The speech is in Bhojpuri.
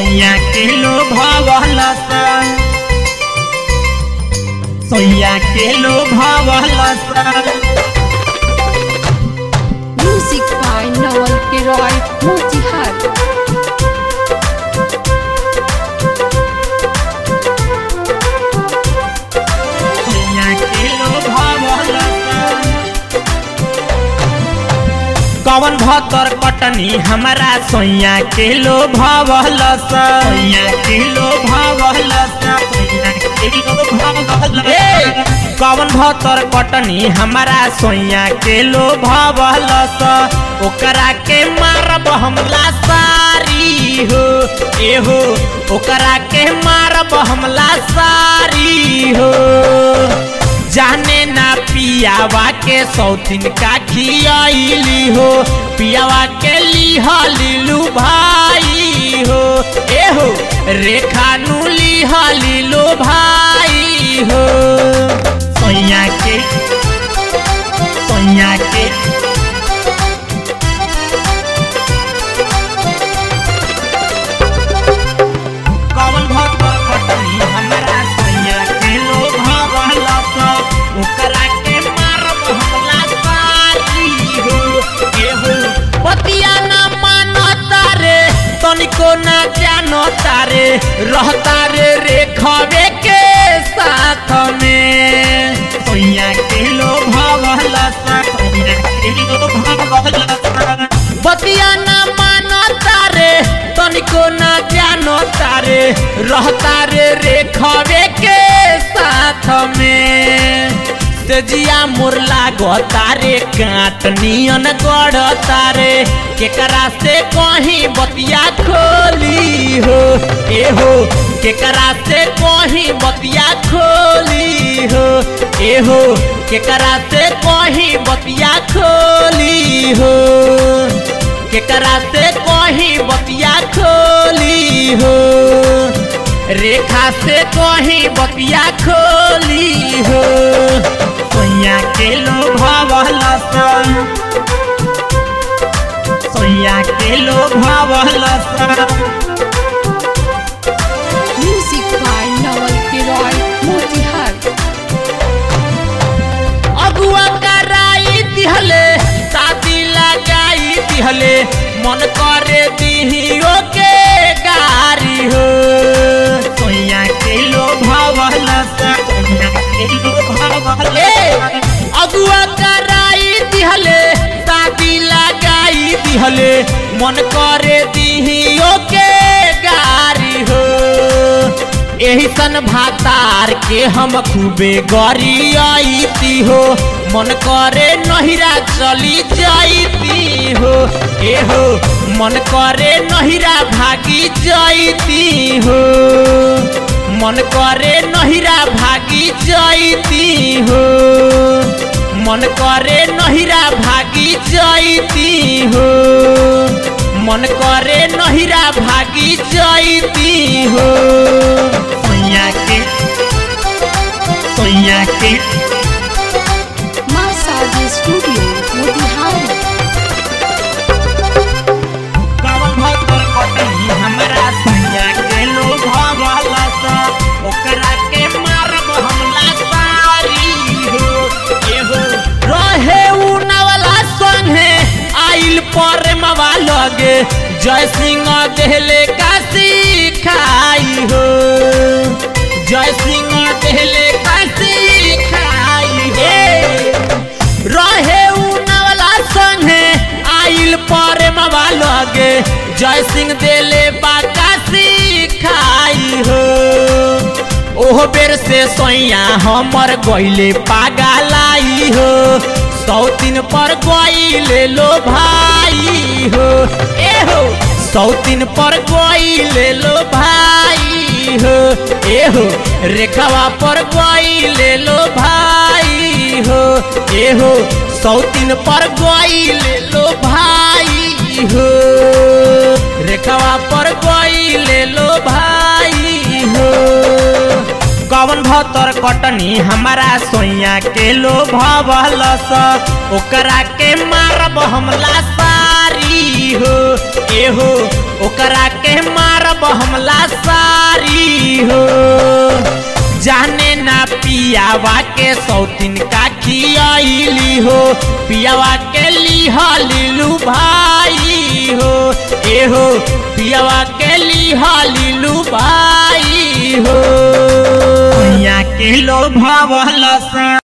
सोया के लो भवलस सोया के लो भवलस Music by Noel Kiroy Motihari. सोया के लो भवलस कवन भतर कटनी हमारा सोया के लो भवलस सोया के लो भवलस सोया के लो भवलस कवन भतर कटनी हमारा सोया के लो भवलस ओकरा के मारब हमला सारी हो एहो ओकरा के मारब हमला सारी हो जाने ना पियावा के सौतीन का खियाइली हो पियावा के लिहा लीलू भाई हो ए हो रेखा नु लिहा लीलू भाई हो सोया के सोया के कवन भक्त कटनी हमरा सैया के लो भवला सब ओकरा के मारब हमला सारी हो एहो पतिया ना मानता रे तनिको ना जानता रे रहता रे रेखवे के साथ में सैया के लो भवला सब सैया के लो भवला सब बतिया ना मानता रे तनिको ना जानता रे रहता रे रेखवे के साथ में तेजिया मोर लागता रे काट नियन गढ़ता रे केकरा से कहीं बतिया खोली हो ए हो केकरा से कहीं बतिया खोली हो ए हो केकरा से कहीं बतिया खोली हो केकरा से कहीं बतिया खोली हो रेखा से कहीं बतिया खोली हो सोया के लो भवलस सोया के लो भवलस Music by Noel Kiroy Motihari. अगुआ कराई दिहले शादी लगाई दिहले मन करे दिहियो के गारी हो सोया के लो भवलस सोया के लो भवलस अगुआ कराई दिहले शादी लगाई दिहले मन करे दिहियो के गारी हो एही सन भातार के हम खूबे गरियाईती हो मन करे नहिरा चली जाईती हो ए हो मन करे नहिरा भागी जाईती हो मन करे नहिरा भागी जाईती हो मन करे नहिरा भागी जाईती हो मन करे नहिरा भागी जाईती हो सोया के सोया के Massage Studio Motihari. कवन भतर कटनी हमरा सोया के लो भवला सा ओकरा के मारब हमला सारी हो एहो रहे उ नवला संगे आइल पर मवा लगे जय सिंह देहले का सिखाई हो जय सिंह देहले का सिखाई हो रहे उ नवला संगे आइल पर मवा लगे जय सिंह देले बाका सिखाई हो ओह बेर से सोया हमर गइले पागलाई हो सौतीन पर गइले लो भाई हो ए हो सौतीन पर गइले लो भाई हो ए हो रेखावा पर गइले लो भाई हो ए हो सौतीन पर गइले लो भाई हो रेखावा पर गइले लो भाई हो कवन भतर कटनी हमारा सोया के लो भवलस ओकरा के मारब हमला सारी हो एहो ओकरा के मारब हमला सारी हो जाने ना पियावा के सौतीन का खियाइली हो पियावा के लिहा लीलू भाई हो एहो पियावा के लिहा लीलू भाई हो के लो भवल सा